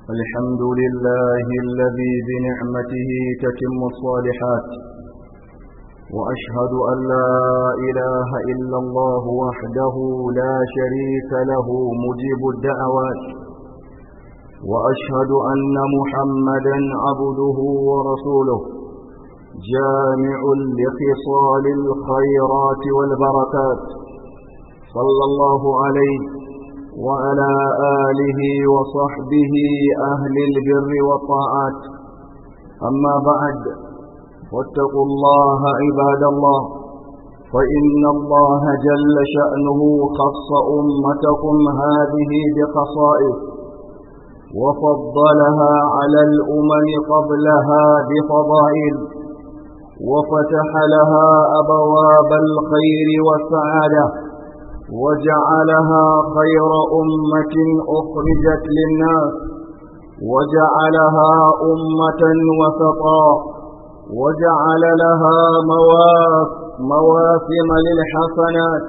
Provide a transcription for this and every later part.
الحمد لله الذي بنعمته تتم الصالحات وأشهد أن لا إله إلا الله وحده لا شريك له مجيب الدعوات وأشهد أن محمدا عبده ورسوله جامع لخصال الخيرات والبركات صلى الله عليه وعلى آله وصحبه أهل البر والطاعات أما بعد واتقوا الله عباد الله فإن الله جل شأنه خص أمتكم هذه بخصائص وفضلها على الأمم قبلها بفضائل وفتح لها أبواب الخير والسعادة وجعلها خير أمة أخرجت للناس وجعلها أمة وسطا وجعل لها مواسم للحسنات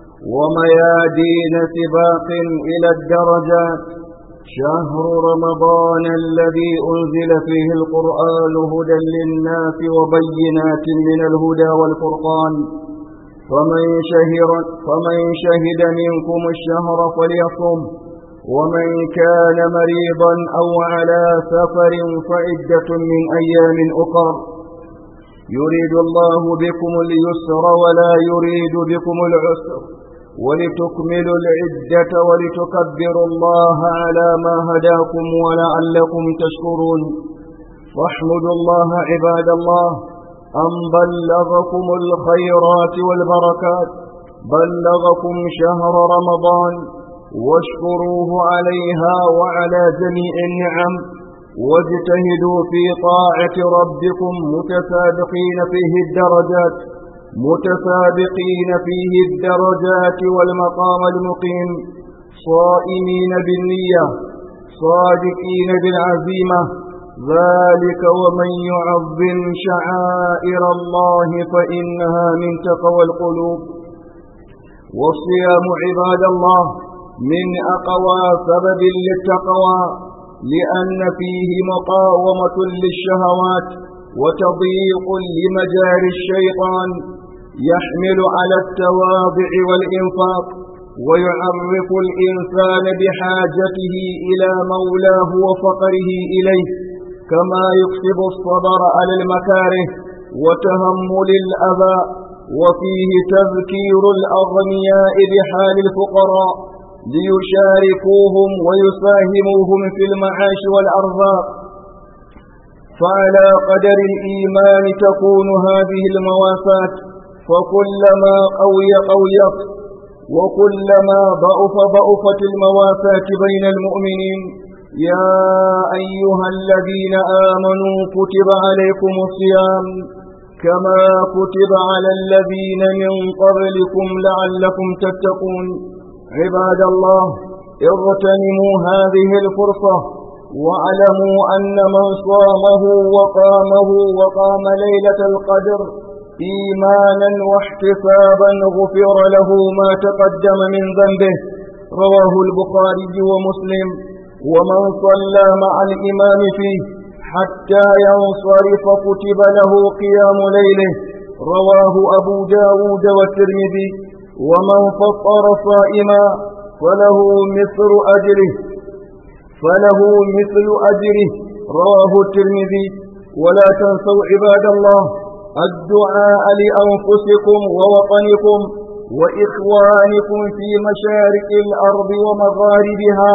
وميادين سباق إلى الدرجات شهر رمضان الذي أنزل فيه القرآن هدى للناس وبينات من الهدى والفرقان فمن شهر فمن شهد منكم الشهر فليصم ومن كان مريضا أو على سفر فعدة من أيام أخر يريد الله بكم اليسر ولا يريد بكم العسر ولتكملوا العدة ولتكبروا الله على ما هداكم ولعلكم تشكرون فاحمدوا الله عباد الله أن بلغكم الخيرات والبركات بلغكم شهر رمضان واشكروه عليها وعلى جميع النعم واجتهدوا في طاعة ربكم متسابقين فيه الدرجات متسابقين فيه الدرجات والمقام المقيم صائمين بالنية صادقين بالعزيمة ذلك ومن يعظم شعائر الله فإنها من تقوى القلوب والصيام عباد الله من أقوى سبب للتقوى لأن فيه مقاومة للشهوات وتضييق لمجاري الشيطان يحمل على التواضع والإنفاق ويعرف الإنسان بحاجته إلى مولاه وفقره إليه كما يكسب الصبر على المكاره وتهمل الأذى وفيه تذكير الأغنياء بحال الفقراء ليشاركوهم ويساهموهم في المعاش والأرزاق فعلى قدر الإيمان تكون هذه المواساة فكلما قوي قويت وكلما ضعف ضعفت المواساة بين المؤمنين يا أيها الذين آمنوا كتب عليكم الصيام كما كتب على الذين من قبلكم لعلكم تتقون عباد الله اغتنموا هذه الفرصة واعلموا أن من صامه وقامه وقام ليلة القدر إيمانا واحتسابا غفر له ما تقدم من ذنبه رواه البخاري ومسلم ومن صلى مع الإمام فيه حتى ينصرف كتب له قيام ليله رواه أبو داود والترمذي ومن فطر صائما فله مثل أجره فله مثل أجره رواه الترمذي ولا تنسوا عباد الله الدعاء لأنفسكم ووطنكم وإخوانكم في مشارق الأرض ومغاربها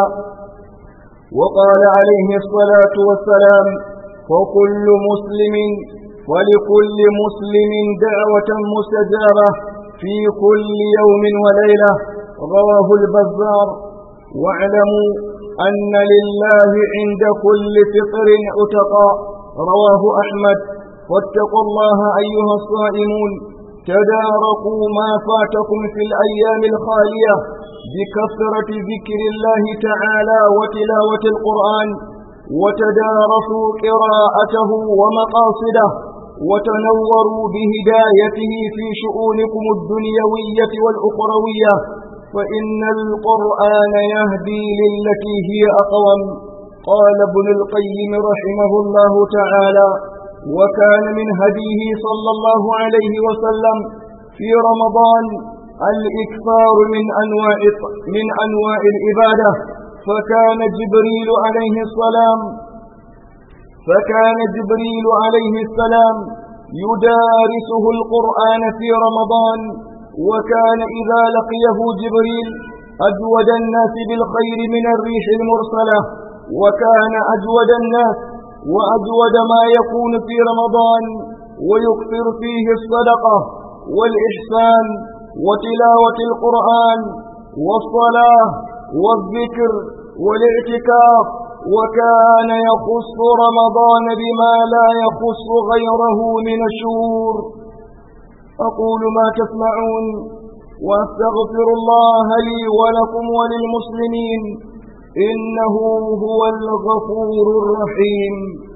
وقال عليه الصلاة والسلام وكل مسلم ولكل مسلم دعوة مستجابة في كل يوم وليلة رواه البزار واعلموا أن لله عند كل فطر عتقاء رواه أحمد واتقوا الله أيها الصائمون تداركوا ما فاتكم في الأيام الخالية بكثرة ذكر الله تعالى وتلاوة القرآن وتدارسوا قراءته ومقاصده وتنوروا بهدايته في شؤونكم الدنيوية والأخروية فإن القرآن يهدي للتي هي أقوم قال ابن القيم رحمه الله تعالى وكان من هديه صلى الله عليه وسلم في رمضان الإكثار من أنواع من أنواع العبادة فكان جبريل عليه السلام فكان جبريل عليه السلام يدارسه القرآن في رمضان وكان إذا لقيه جبريل أجود الناس بالخير من الريح المرسلة وكان أجود الناس وأجود ما يكون في رمضان ويكثر فيه الصدقة والإحسان وتلاوة القرآن والصلاة والذكر والاعتكاف وكان يخص رمضان بما لا يخص غيره من الشهور أقول ما تسمعون وأستغفر الله لي ولكم وللمسلمين إنه هو الغفور الرحيم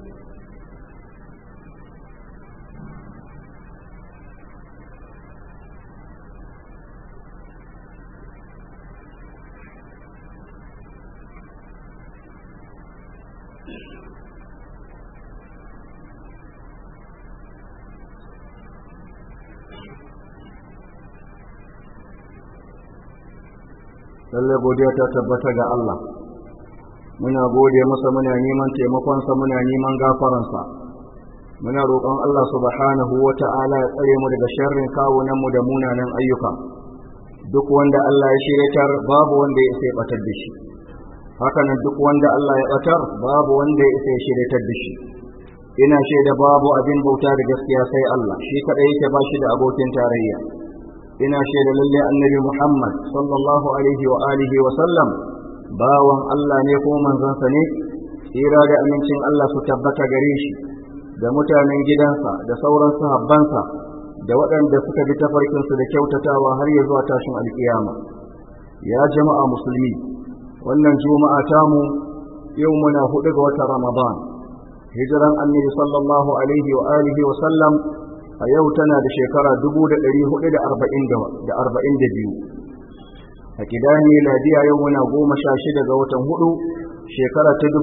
lallai godiya ta tabbata ga Allah muna gode masa muna neman taimakonsa muna neman gafaransa muna roƙon Allah subhanahu wa ta'ala ya tsare mu daga sharrin kawunanmu da munanan ayyuka duk wanda Allah ya shiryatar babu wanda ya sai batar da shi hakanan duk wanda Allah ya batar babu wanda ya sai shiryatar da shi ina shaida babu abin bauta da gaskiya sai Allah shi kadai yake ba shi da abokin tarayya ina shaida lalle annabi Muhammad sallallahu alaihi wa alihi wa sallam bawan Allah ne ko manzansa ne tsira da amincin Allah su tabbata gare shi da mutanen gidansa da sauran sahabbansa da waɗanda suka bi tafarkinsu da kyautatawa har ya zuwa tashin alkiyama ya jama'a musulmi wannan juma'a tamu yau muna hudu ga watan ramadan hijiran annabi sallallahu alaihi wa alihi wa sallam a yau tana da shekara 1442 a kidani ladiya yau muna goma sha shida ga watan hudu shekara ta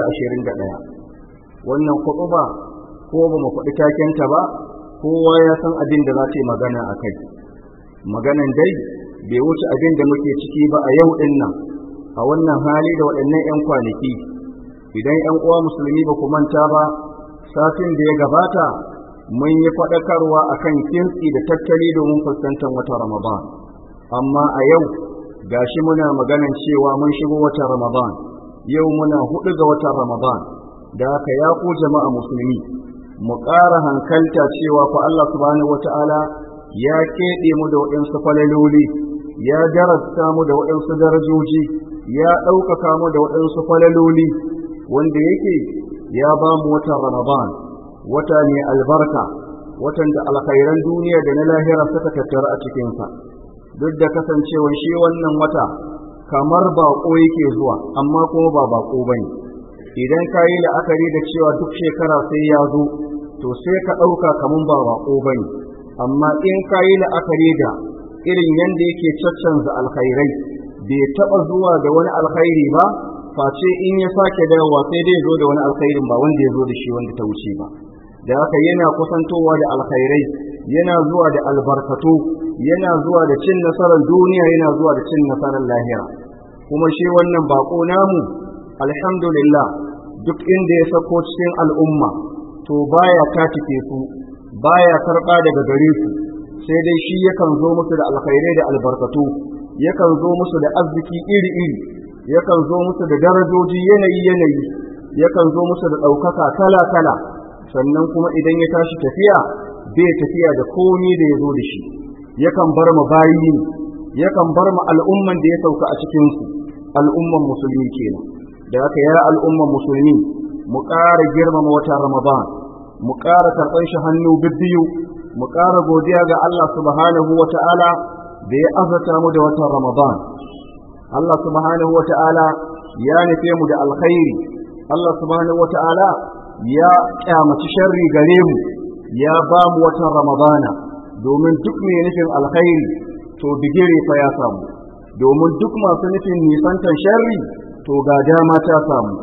2021 wannan kutuba ko ba mu faɗi takenta ba kowa ya san abin da za ta yi magana a kai maganan dai bai wuce abin da muke ciki ba a yau ɗin nan a wannan hali da waɗannan 'yan kwanaki idan 'yan uwa musulmi ba ku manta ba satin da ya gabata mun yi faɗakarwa a kan kintsi da tattali domin fuskantar wata ramadan amma a yau gashi muna maganan cewa mun shigo wata ramadan yau muna hudu ga watan ramadan da haka ya ku jama'a musulmi mu ƙara hankalta cewa fa Allah subhanahu wata'ala ya keɓe mu da waɗansu falaloli ya darasta mu da waɗansu darajoji ya ɗaukaka mu da waɗansu falaloli wanda yake ya ba mu watan ramadan wata ne albarka watan da alkhairan duniya da na lahira suka tattara a cikinsa duk da kasancewar shi wannan wata kamar baƙo yake zuwa amma kuma ba baƙo bane idan ka yi la'akari da cewa duk shekara sai ya zo to sai ka ɗauka kamar ba baƙo bane amma in ka yi la'akari da irin yadda yake caccanza alkhairai bai taɓa zuwa da wani alkhairi ba face in ya sake dawowa sai dai zo da wani alkhairin ba wanda ya zo da shi wanda ta wuce ba da haka yana kusantowa da alkhairai yana zuwa da albarkatu yana zuwa da cin nasarar duniya yana zuwa da cin nasarar lahira kuma shi wannan bako namu alhamdulillah duk inda ya sako cikin al'umma to baya tatike su baya karɓa daga gare su sai dai shi yakan zo musu da alkhairai da albarkatu yakan zo musu da arziki iri-iri yakan zo musu da darajoji yanayi-yanayi yakan zo musu da ɗaukaka kala-kala sannan kuma idan ya tashi tafiya bai tafiya da komi da ya zo da shi yakan bar mu bayi yakan bar mu al'umman da ya sauka a cikinsu al'umman musulmi kenan da haka ya al'umman musulmi mu ƙara girmama wata ramadan mu ƙara karɓar shi hannu bibbiyu mu ƙara godiya ga Allah subhanahu wa ta'ala da ya azata mu da watan ramadan Allah subhanahu wa ta'ala ya nufe mu da alkhairi Allah subhanahu wa ta'ala ya kyamaci sharri gare mu ya ba mu watan ramadana domin duk mai nufin alkhairi to bigire fa ya samu domin duk masu nufin nisantan sharri to ga dama ta samu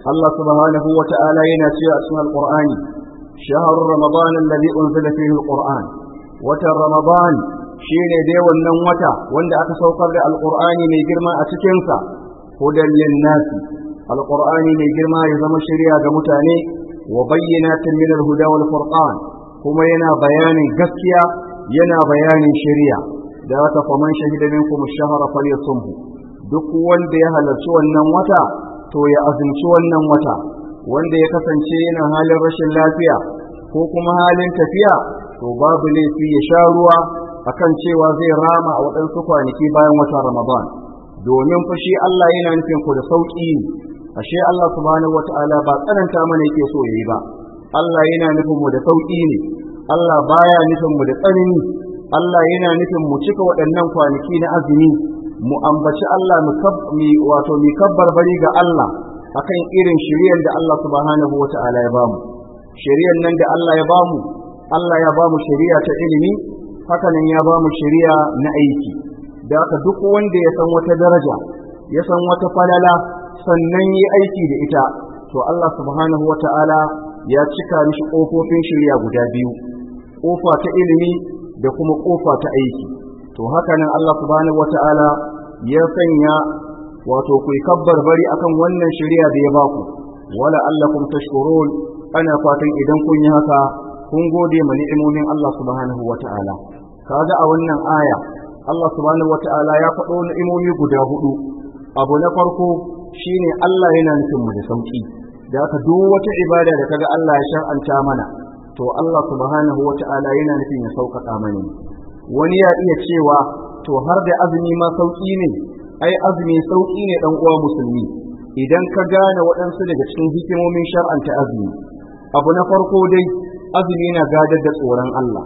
Allah subhanahu wa ta'ala yana cewa a cikin alqur'ani shahru ramadan alladhi unzila fihi alqur'an watan ramadan shine dai wannan wata wanda aka saukar da alqur'ani mai girma a cikin sa hudan lin-nas alqur'ani mai girma ya zama shari'a ga mutane wa bayyinatin min al-huda wal furqan kuma yana bayanin gaskiya yana bayanin shari'a da aka faman shahida minkum ash-shahra falyasumhu duk wanda ya halarci wannan wata to ya azumci wannan wata wanda ya kasance yana halin rashin lafiya ko kuma halin tafiya to babu laifi ya sha ruwa akan cewa zai rama a waɗansu kwanaki bayan wata Ramadan domin fashi Allah yana nufin ku da sauƙi ne ashe Allah subhanahu wata'ala ba tsananta mana yake so yayi ba Allah yana nufin mu da sauƙi ne Allah baya nufin mu da tsanani Allah yana nufin mu cika waɗannan kwanaki na azumi mu ambaci Allah mu wato mu kabbar bari ga Allah akan irin shiriyar da Allah subhanahu wata'ala ya bamu shiriyar nan da Allah ya bamu Allah ya bamu shari'a ta ilimi hakanan ya bamu shari'a na aiki da haka duk wanda ya san wata daraja ya san wata falala sannan yi aiki da ita to Allah subhanahu wata'ala ya cika mishi ƙofofin shari'a guda biyu ƙofa ta ilimi da kuma ƙofa ta aiki to hakanan Allah subhanahu wata'ala ya sanya wato ku kabbar bari akan wannan shari'a da ya baku wala allakum tashkurun ana fatan idan kun yi haka kun gode ma ni'imomin Allah subhanahu wata'ala kaga a wannan aya Allah subhanahu wata'ala ya faɗo ni'imomi guda hudu abu na farko shine Allah yana nufin mu da sauki da haka duk wata ibada da kaga Allah ya shar'anta mana to Allah subhanahu wata'ala yana nufin ya sauƙaƙa mana wani ya iya cewa to har da azumi ma sauki ne ai azumi sauki ne dan uwa musulmi idan ka gane waɗansu daga cikin hikimomin shar'anta azumi abu na farko dai azumi na gadar da tsoron Allah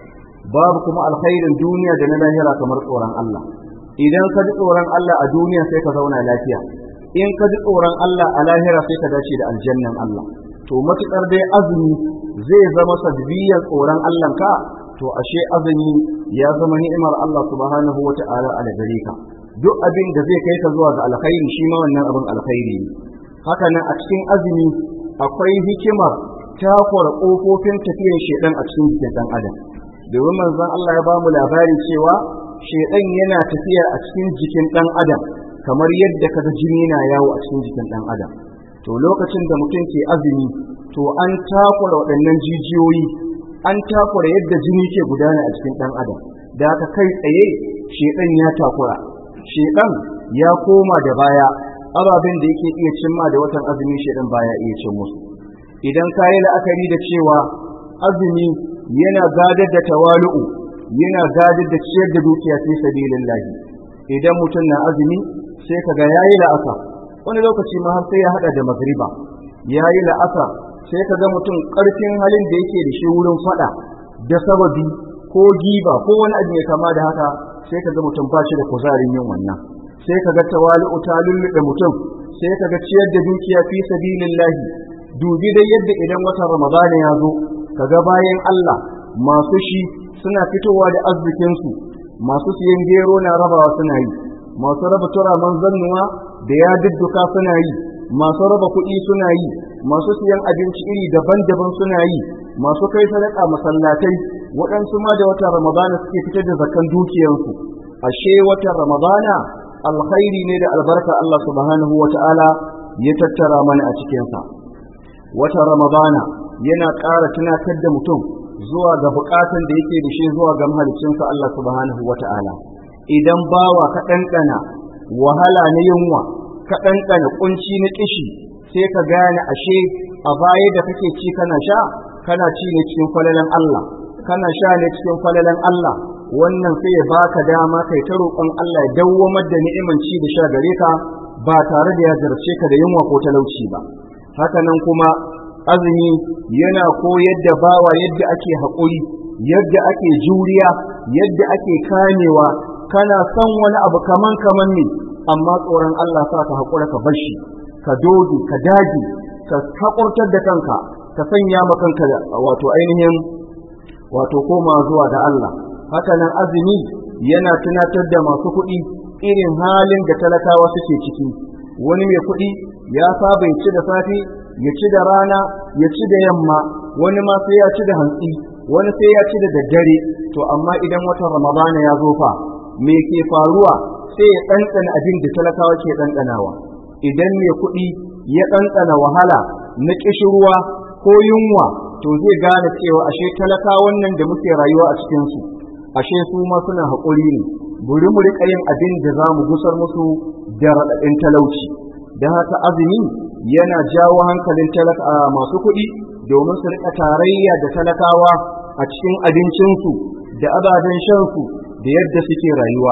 babu kuma alkhairin duniya da na lahira kamar tsoron Allah idan ka ji tsoron Allah a duniya sai ka zauna lafiya in ka ji tsoron Allah a lahira sai ka dace da aljannan Allah to matukar dai azumi zai zama sadbiyar tsoron Allah ka to ashe azumi ya zama ni'imar Allah subhanahu wata'ala a gare ka duk abin da zai kai ka zuwa ga alkhairi shi ma wannan abin alkhairi ne haka nan a cikin azumi akwai hikimar takwara ƙofofin tafiyar shedan a cikin jikin ɗan adam domin manzon Allah ya bamu labari cewa shedan yana tafiya a cikin jikin ɗan adam kamar yadda kaga jini na yawo a cikin jikin ɗan adam to lokacin da mutum ke azumi to an takwara waɗannan jijiyoyi an takwara yadda jini ke gudana a cikin ɗan adam da aka kai tsaye shedan ya takura shedan ya koma da baya ababen da yake iya cimma da watan azumi shedan baya iya cin musu idan ka yi la'akari da cewa azumi yana gadar da tawalu'u yana gadar da ciyar da dukiya fi sabilillah idan mutum na azumi sai kaga yayi la'asa wani lokaci ma har sai ya hada da magriba yayi la'asa sai kaga mutum karfin halin da yake da shi wurin fada da sababi ko giba ko wani abu mai kama da haka sai kaga mutum ba shi da kuzarin yin wannan sai kaga tawalu'u ta lullube mutum sai kaga ciyar da dukiya fi sabilillah dubi dai yadda idan watan ramadana ya zo kaga bayan Allah masu shi suna fitowa da arzikinsu masu siyan gero na rabawa suna yi masu raba turaman zannuwa da ya dudduka suna yi masu raba kuɗi suna yi masu siyan abinci iri daban-daban suna yi masu kai sadaka masallatai waɗansu ma da watan ramadana suke fitar da zakan dukiyarsu ashe watan ramadana alkhairi ne da albarka Allah subhanahu wa ta'ala ya tattara mana a cikinsa watan ramadana yana ƙara tunatar da mutum zuwa ga buƙatun da yake da shi zuwa ga mahalicinsa Allah subhanahu wa ta'ala idan bawa ka ɗanɗana wahala na yunwa ka ɗanɗana ƙunci na ƙishi sai ka gane ashe a baya da kake ci kana sha kana ci ne cikin falalan Allah kana sha ne cikin falalan Allah wannan sai ya baka dama kai ta roƙon Allah ya dawwamar da ni'iman ci da sha gare ka ba tare da ya zarce ka da yunwa ko talauci ba haka nan kuma azumi yana koyar da bawa yadda ake haƙuri yadda ake juriya yadda ake kamewa kana son wani abu kaman kaman ne amma tsoron Allah sa ka haƙura ka bar shi ka doge ka dage ka haƙurtar da kanka ka sanya ma kanka wato ainihin wato koma zuwa da Allah haka nan azumi yana tunatar da masu kuɗi irin halin da talakawa suke ciki wani mai kuɗi ya saba ya ci da safi ya ci da rana ya ci da yamma wani ma sai ya ci da hantsi wani sai ya ci da daddare to amma idan watan ramadana ya zo fa me ke faruwa sai ya ɗanɗana abin da talakawa ke ɗanɗanawa idan mai kuɗi ya ɗanɗana wahala na ƙishirwa ko yunwa to zai gane cewa ashe talakawan nan da muke rayuwa a cikinsu ashe su ma suna haƙuri ne buri mu riƙa yin abin da za mu gusar musu da raɗaɗin talauci don haka azumi yana jawo hankalin talaka masu kuɗi domin su riƙa tarayya da talakawa a cikin abincinsu da ababen shansu da yadda suke rayuwa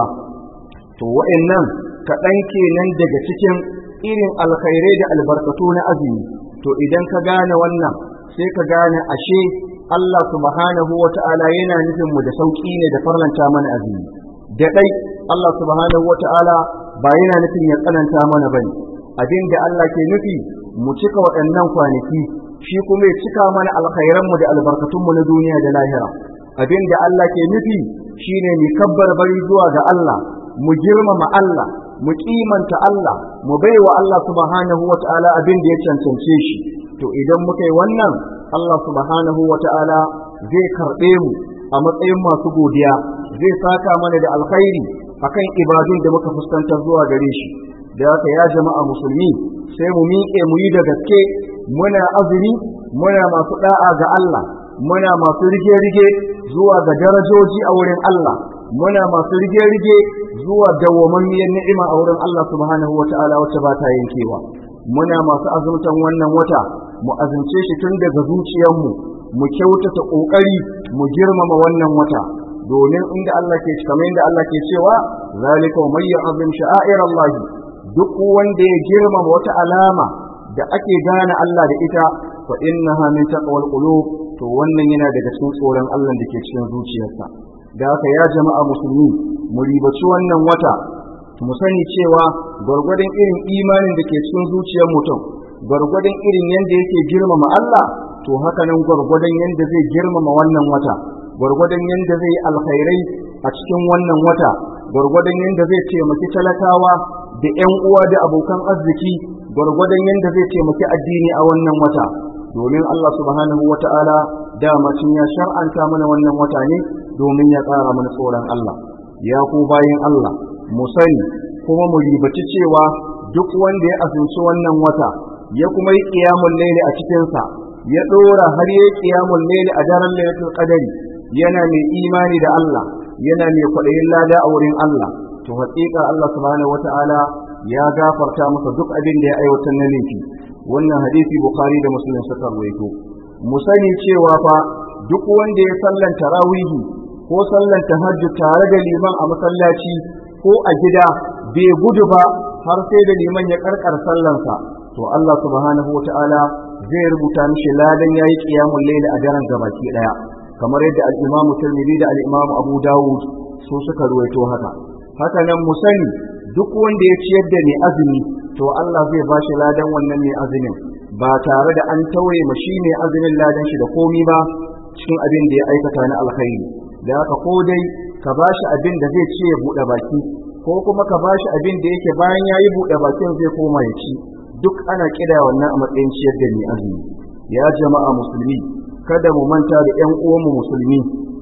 to wa'annan kaɗan kenan daga cikin irin alkhairai da albarkatu na azumi to idan ka gane wannan sai ka gane ashe Allah subhanahu wa ta'ala yana nufin mu da sauƙi ne da farlanta mana azumi da ɗai Allah subhanahu wa ta'ala ba yana nufin ya tsananta mana bane abin da Allah ke nufi mu cika waɗannan kwanaki shi kuma ya cika mana alkhairanmu da albarkatunmu na duniya da lahira abin da Allah ke nufi shine mu kabbar bari zuwa ga Allah mu girmama Allah mu kimanta Allah mu baiwa Allah subhanahu wata'ala abin da ya cancance shi to idan muka yi wannan Allah subhanahu wata'ala zai karɓe mu a matsayin masu godiya zai saka mana da alkhairi akan ibadun da muka fuskantar zuwa gare shi da haka ya jama'a musulmi sai mu miƙe mu yi da gaske muna azumi muna masu da'a ga Allah muna masu rige-rige zuwa ga darajoji a wurin Allah muna masu rige-rige zuwa dawwamammiyar ni'ima a wurin Allah subhanahu wa ta'ala wacce ba ta yankewa muna masu azumtan wannan wata mu azumce shi tun daga zuciyarmu mu kyautata kokari mu girmama wannan wata domin inda Allah ke kamar inda Allah ke cewa zalika man ya'zim sha'air Allah duk wanda ya girmama wata alama da ake gane Allah da ita fa innaha min taqwal qulub to wannan yana daga cikin tsoron Allah da ke cikin zuciyarsa da haka ya jama'a musulmi mu ribaci wannan wata mu sani cewa gwargwadon irin imanin da ke cikin zuciyar mutum gwargwadon irin yadda yake girmama Allah to haka nan gwargwadon yadda zai girmama wannan wata gwargwadon yadda zai yi alkhairai a cikin wannan wata gwargwadon yadda zai taimaki talakawa da 'yan uwa da abokan arziki gwargwadon yadda zai taimaki addini a wannan wata domin Allah subhanahu wa ta'ala dama cin ya shar'anta mana wannan wata ne domin ya tsara mana tsoron Allah ya ku bayan Allah mu sani kuma mu ribaci cewa duk wanda ya azumci wannan wata ya kuma yi qiyamul layli a cikin sa ya dora har yayi qiyamul layli a daren lailatul qadari yana mai imani da Allah yana mai kwaɗayin lada a wurin Allah to haƙiƙa Allah subhanahu wata'ala ya gafarta masa duk abin da ya aiwatar na laifi wannan hadisi bukhari da muslim suka rawaito mu sani cewa fa duk wanda ya sallan tarawihi ko sallan tahajjud tare da liman a masallaci ko a gida bai gudu ba har sai da liman ya karkar sallansa to Allah subhanahu wata'ala zai rubuta mishi ladan yayi qiyamul layl a daren gabaki daya kamar yadda al-Imam Tirmidhi da al-Imam Abu Dawud su suka ruwaito haka haka nan mu sani duk wanda ya ciyar da mai azumi to Allah zai ba shi ladan wannan mai azumin ba tare da an tauye ma shi mai azumin ladan shi da komi ba cikin abin da ya aikata na alkhairi da haka ko dai ka ba shi abin da zai ce ya buɗe baki ko kuma ka ba shi abin da yake bayan ya yi buɗe bakin zai koma ya ci duk ana kira wannan a matsayin ciyar da mai azumi ya jama'a musulmi kada mu manta da ƴan uwanmu musulmi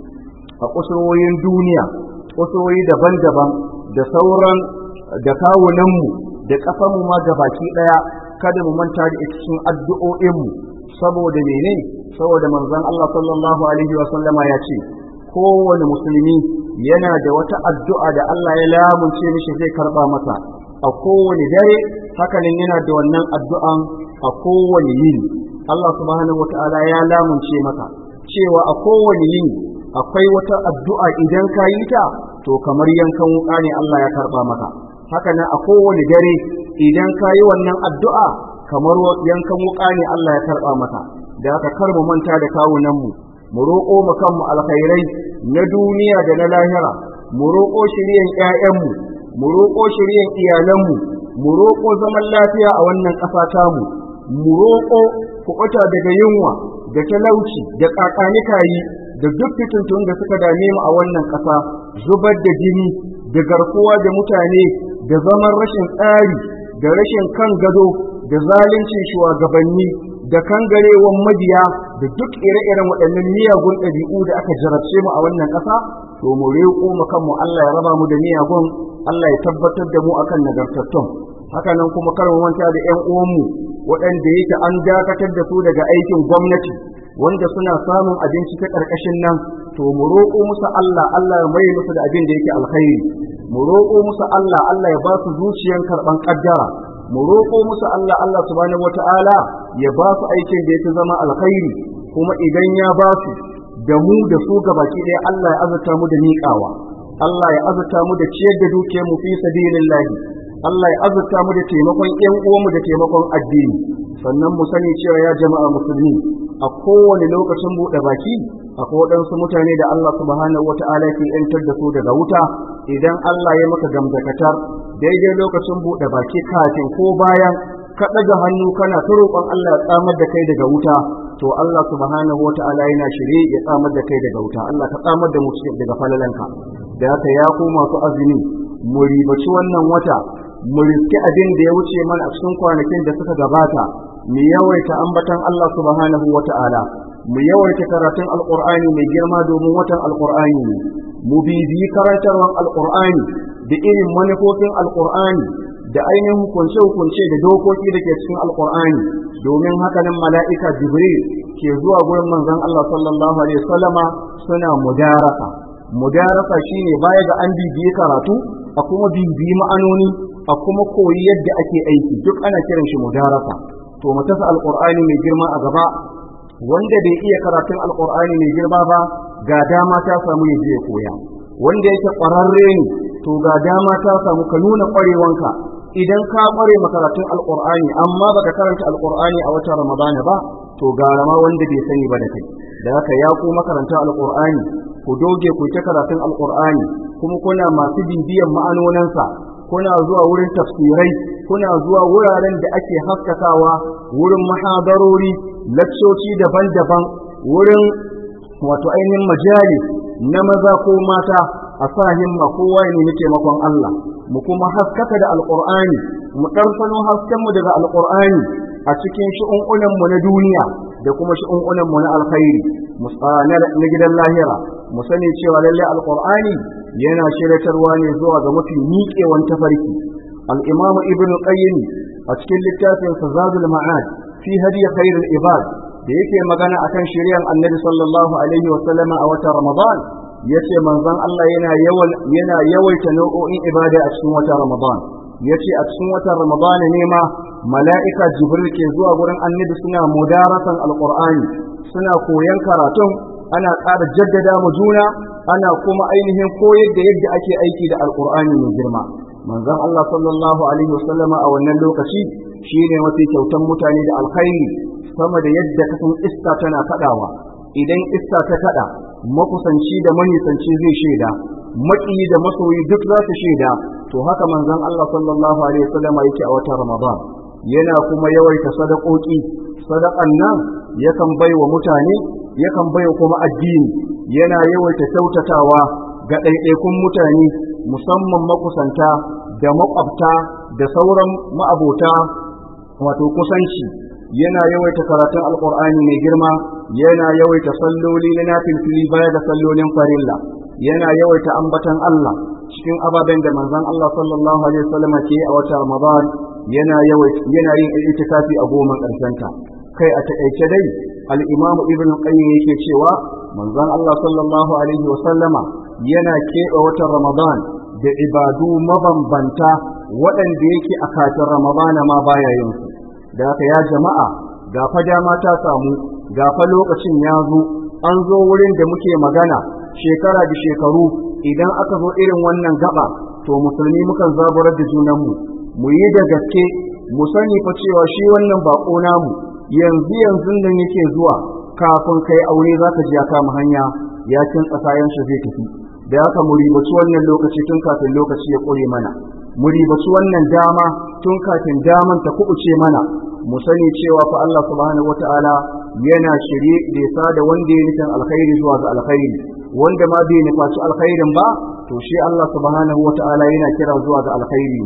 a kusurwoyin duniya kusurwoyi daban-daban da sauran da kawunanmu da ƙasanmu ma baki ɗaya kada mu manta da ita cikin addu'o'inmu saboda mene saboda manzon Allah sallallahu alaihi wa sallama ya ce kowane musulmi yana da wata addu'a da Allah ya lamunce mishi zai karba masa a kowane dare hakanan yana da wannan addu'an a kowane yini Allah subhanahu wata'ala ya lamunce maka cewa a kowane yini akwai wata addu'a idan ka yi ta to kamar yankan wuka ne Allah ya karba maka hakanan a kowane dare idan ka yi wannan addu'a kamar yankan wuka ne Allah ya karba maka da aka kar mu manta da kawunanmu mu roƙo mu kanmu alkhairai na duniya da na lahira mu roƙo shiryen ƴaƴanmu mu roƙo shiryen iyalanmu mu roƙo zaman lafiya a wannan ƙasa tamu mu roƙo kuɓuta daga yunwa da talauci da kakanikayi da duk fitintun da suka dame mu a wannan ƙasa zubar da jini da garkuwa da mutane da zaman rashin tsari da rashin kan gado da zalincin shugabanni da kangarewan mabiya da duk ire-iren waɗannan miyagun ɗabi'u da aka jarabce mu a wannan ƙasa to mu riƙo mu kanmu Allah ya raba mu da miyagun Allah ya tabbatar da mu akan nagartattun haka nan kuma kar mu manta da ƴan uwanmu waɗanda yake an dakatar da su daga aikin gwamnati wanda suna samun abinci ta ƙarƙashin nan to mu roƙo musu Allah Allah ya mai musu da abin da yake alkhairi mu roƙo musu Allah Allah ya ba su zuciyan karɓan ƙaddara mu roƙo musu Allah Allah subhanahu wata'ala ya ba su aikin da yake zama alkhairi kuma idan ya ba su da mu da su gabaki ɗaya Allah ya azurta mu da miƙawa Allah ya azurta mu da ciyar da dukiyar mu fi sabilillahi Allah ya azurta mu da taimakon ƴan uwanmu da taimakon addini sannan mu sani cewa ya jama'a musulmi a kowane lokacin buɗe baki akwai waɗansu mutane da Allah subhanahu wata'ala ke ‘yantar da su daga wuta idan Allah ya maka gamdakatar daidai lokacin buɗe baki kafin ko bayan ka ɗaga hannu kana ta roƙon Allah ya tsamar da kai daga wuta to Allah subhanahu wata'ala yana shirye ya tsamar da kai daga wuta Allah ka tsamar da mu daga falalanka da haka ya ko masu azumi mu ribaci wannan wata mu riski abin da ya wuce mana a cikin kwanakin da suka gabata mu yawaita ambatan Allah subhanahu wata'ala mu yawaita karatun alqur'ani mai girma domin watan alqur'ani ne mu bibiyi karantarwar alqur'ani da irin manufofin alqur'ani da ainihin hukunce-hukunce da dokoki da ke cikin alqur'ani domin haka nan mala'ika jibril ke zuwa gurin manzon Allah sallallahu alaihi wasallama suna mudarasa mudarasa shine baya ga an bibiyi karatu a kuma bibiyi ma'anoni a kuma koyi yadda ake aiki duk ana kiran shi mudarasa to mu tasa alqur'ani mai girma a gaba wanda bai iya karatun alqur'ani mai girma ba ga dama ta samu ya je koya wanda yake ƙwararre ne to ga dama ta samu ka nuna ƙwarewanka idan ka ƙware makaratun alqur'ani amma baka karanta alqur'ani a watan ramadana ba to gara ma wanda bai sani ba da kai da haka ya ku makaranta alqur'ani ku doge ku ta karatun alqur'ani kuma kuna masu bibiyan ma'anonansa kuna zuwa wurin tafsirai kuna zuwa wuraren da ake haskakawa wurin mahadarori lakcoci daban-daban wurin wato ainihin majalis na maza ko mata a sa himma kowa ya nemi taimakon Allah mu kuma haskaka da alqur'ani mu ɗarsano haskenmu daga alqur'ani a cikin shi'un'unan mu na duniya da kuma shi'un'unan mu na alkhairi na gidan lahira mu sani cewa lalle alqur'ani yana shiratarwa ne zuwa ga mafi miƙewan tafarki al-imamu ibn qayyim a cikin littafin zadul ma'ad fi hadi khairul ibad da yake magana akan shari'ar annabi sallallahu alaihi wa sallama a watan ramadan yace manzon Allah yana yawan yana yawaita nau'o'in ibada a cikin watan ramadan yace a cikin watan ramadan ne ma mala'ika jibril ke zuwa gurin annabi suna mudarasan alqur'ani suna koyan karatun ana ƙara jaddada mu juna ana kuma ainihin koyar da yadda ake aiki da alqur'ani mai girma manzon Allah sallallahu alaihi wasallama a wannan lokaci shine mafi kyautan mutane da alkhairi sama da yadda kasan iska tana kadawa idan iska ta kada makusanci da manisanci zai shaida maki da masoyi duk za su shaida to haka manzon Allah sallallahu alaihi wasallama yake a watan Ramadan yana kuma yawaita sadakoki sadakan nan yakan baiwa mutane yakan baiwa kuma addini yana yawaita kyautatawa ga ɗaiɗaikun mutane musamman makusanta da makwabta da sauran ma'abota wato kusanci yana yawaita karatun alkur'ani mai girma yana yawaita salloli na nafilfili baya da sallolin farilla yana yawaita ambatan Allah cikin ababen da manzon Allah sallallahu alaihi wasallam ke a wata Ramadan yana yawaita yana yin itikafi a goma ta. kai a takaice dai al-Imam Ibn Qayyim yake cewa manzon Allah sallallahu alaihi wasallama yana keɓe watan Ramadan da ibadu mabambanta waɗanda yake a kafin Ramadana ma baya yin su da haka ya jama'a ga fa dama ta samu ga fa lokacin ya zo an zo wurin da muke magana shekara da shekaru idan aka zo irin wannan gaba to musulmi mukan zaburar da junanmu mu yi da gaske mu sani fa cewa shi wannan bako namu yanzu yanzu nan yake zuwa kafin kai aure zaka ji ya kama hanya ya cin tsasayen shi zai tafi da haka mu ribaci wannan lokaci tun kafin lokaci ya kore mana mu ribaci wannan dama tun kafin daman ta kubuce mana mu sani cewa fa Allah subhanahu wataala yana shirye da ya sada wanda ya nufin alkhairi zuwa ga alkhairi wanda ma bai nufaci alkhairin ba to shi Allah subhanahu wataala yana kira zuwa ga alkhairi ne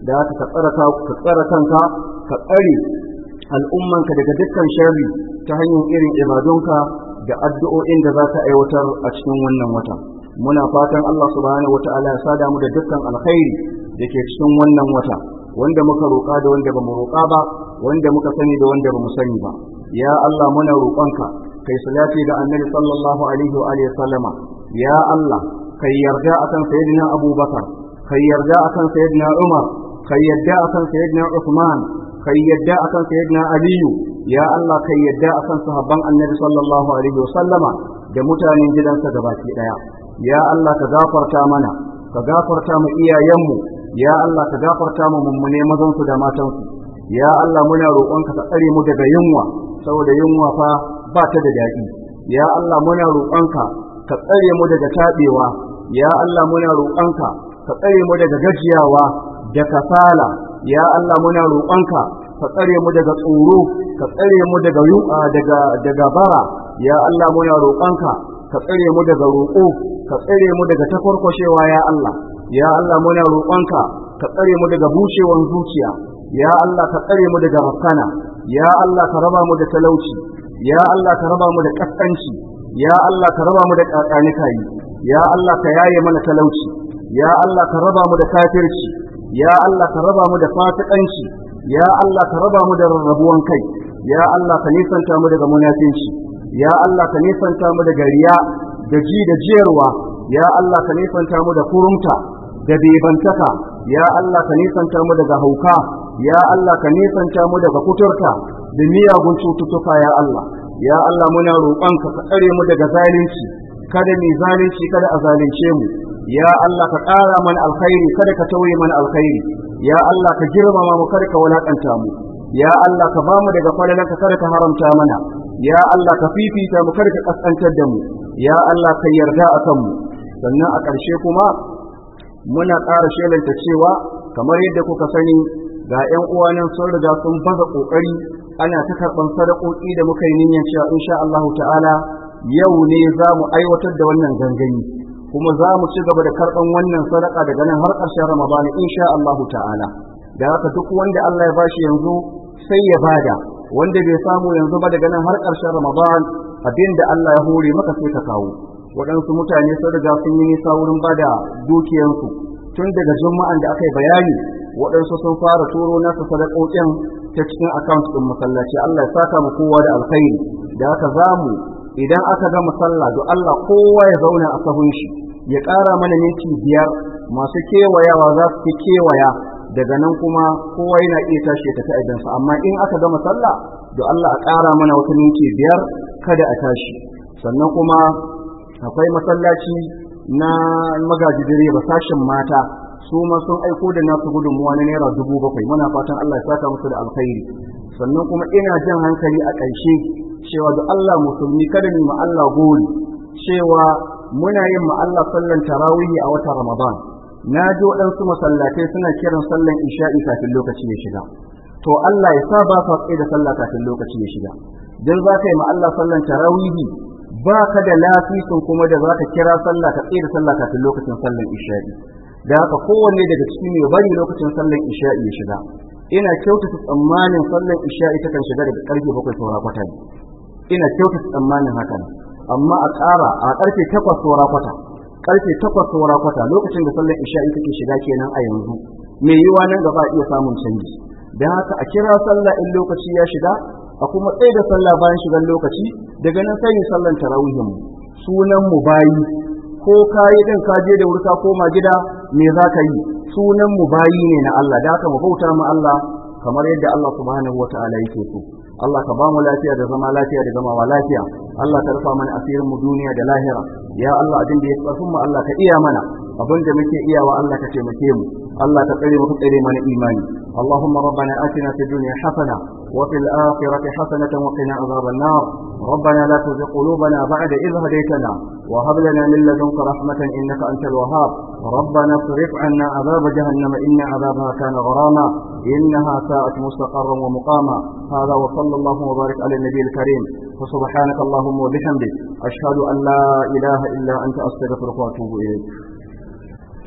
da haka ka tsara ka tsara kanka ka tsare al'ummanka daga dukkan sharri ta hanyar irin ibadunka da addu'o'in da za ka aiwatar a cikin wannan wata muna fatan Allah subhanahu wataala ya sada mu da dukkan alkhairi da ke cikin wannan wata wanda muka roƙa da wanda bamu roƙa ba wanda muka sani da wanda bamu sani ba ya Allah muna roƙonka kai salati da annabi sallallahu alaihi wa alihi sallama ya Allah kai yarda akan sayyidina Abubakar kai yarda akan sayyidina Umar kai yarda akan sayyidina Uthman kai yadda akan sayyidina aliyu ya Allah kai yadda akan sahabban annabi sallallahu alaihi wasallama da mutanen gidansa gabaki daya ya Allah ka gafarta mana ka gafarta mu iyayenmu ya Allah ka gafarta mu mummune mazansu da matansu ya Allah muna roƙonka ka tsare mu daga yunwa saboda yunwa fa ba ta da daɗi ya Allah muna roƙonka ka tsare mu daga taɓewa ya Allah muna roƙonka ka tsare mu daga gajiyawa da kasala ya Allah muna roƙonka ka tsare mu daga tsoro ka tsare mu daga yu'a daga daga bara ya Allah muna roƙonka ka tsare mu daga roƙo ka tsare mu daga tafarkwashewa ya Allah ya Allah muna roƙonka ka tsare mu daga bushewan zuciya ya Allah ka tsare mu daga rakkana ya Allah ka raba mu da talauci ya Allah ka raba mu da kaskanci ya Allah ka raba mu da kakanikai ya Allah ka yaye mana talauci ya Allah ka raba mu da kafirci ya Allah ka raba mu da fasikanci ya Allah ka raba mu da rarrabuwan kai ya Allah ka nisanta mu daga munafinci ya Allah ka nisanta mu daga riya da ji da jiyarwa ya Allah ka nisanta mu da kurumta da bebantaka ya Allah ka nisanta mu daga hauka ya Allah ka nisanta mu daga kuturta da miyagun cututtuka ya Allah ya Allah muna roƙonka ka tsare mu daga zalunci kada mu zalunci kada a zalunce mu ya Allah ka ƙara mana alkhairi kada ka tauye mana alkhairi ya Allah ka girmama mu kada ka wulakanta mu ya Allah ka bamu daga falalanka kada ka haramta mana ya Allah ka fifita mu kada ka kaskantar da mu ya Allah ka yarda akan mu sannan a ƙarshe kuma muna ƙara shelanta cewa kamar yadda kuka sani ga 'yan uwanan sun riga sun baza ƙoƙari ana ta karɓar sadakoki da muka yi niyyar cewa insha Allah ta'ala yau ne za mu aiwatar da wannan gangami kuma za mu ci gaba da karɓan wannan sadaka daga nan har ƙarshen Ramadan insha Allah ta'ala da haka duk wanda Allah ya bashi yanzu sai ya bada wanda bai samu yanzu ba daga nan har ƙarshen Ramadan abinda Allah ya hore maka sai ka kawo waɗansu mutane sun riga sun yi nisa wurin bada dukiyansu tun daga juma'an da aka yi bayani waɗansu sun fara turo nasa sadakokin ta cikin akaunt ɗin masallaci Allah ya saka mu kowa da alkhairi da haka zamu idan aka ga masalla to Allah kowa ya zauna a sahun shi ya ƙara mana minti biyar masu kewayawa za su fi kewaya daga nan kuma kowa yana iya tashi ya tafi aidansa amma in aka gama sallah to Allah a ƙara mana wata minti biyar kada a tashi sannan kuma akwai masallaci na magaji direba sashen mata su ma sun aiko da nasu gudunmuwa na naira dubu bakwai muna fatan Allah ya saka musu da alkhairi sannan kuma ina jan hankali a ƙarshe cewa da Allah musulmi kada mu ma Allah gori cewa muna yin ma Allah sallan tarawihi a watan Ramadan na ji waɗansu masallatai suna kiran sallan isha'i kafin lokaci ya shiga to Allah ya sa ba sa tsaye da sallah kafin lokaci ya shiga dan za ka yi ma Allah sallan tarawihi ba ka da lafisin kuma da za ka kira sallah ka tsaye da sallah kafin lokacin sallan isha'i da haka kowanne daga cikin ya bari lokacin sallan isha'i ya shiga ina kyautata tsammanin sallan isha'i ta kan shiga daga karfe bakwai saura kwata ne ina kyautata tsammanin haka amma a ƙara a karfe takwas saura kwata karfe takwas saura kwata lokacin da sallan isha'i take shiga kenan a yanzu mai yiwa nan gaba iya samun canji da haka a kira sallah in lokaci ya shiga a kuma tsaye da sallah bayan shigan lokaci daga nan sai mu sallan tarawihin mu sunan mu bayi ko kayi din ka je da wurka koma gida me za ka yi sunan mu bayi ne na Allah da haka mu bauta mu Allah kamar yadda Allah subhanahu wataala yake so Allah ka ba mu lafiya da zama lafiya da zama lafiya Allah ka rufa mana asirin mu duniya da lahira ya Allah abin da ya tsafin mu Allah ka iya mana abin da muke iyawa Allah ka taimake mu Allah ka tsare mu ka tsare mana imani اللهم ربنا آتنا في الدنيا حسنة وفي الآخرة حسنة وقنا عذاب النار ربنا لا تزغ قلوبنا بعد إذ هديتنا وهب لنا من لدنك رحمة إنك أنت الوهاب ربنا اصرف عنا عذاب جهنم إن عذابها كان غراما إنها ساءت مستقرا ومقاما هذا وصلى الله وبارك على النبي الكريم وسبحانك اللهم وبحمدك أشهد أن لا إله إلا أنت أستغفرك وأتوب إليك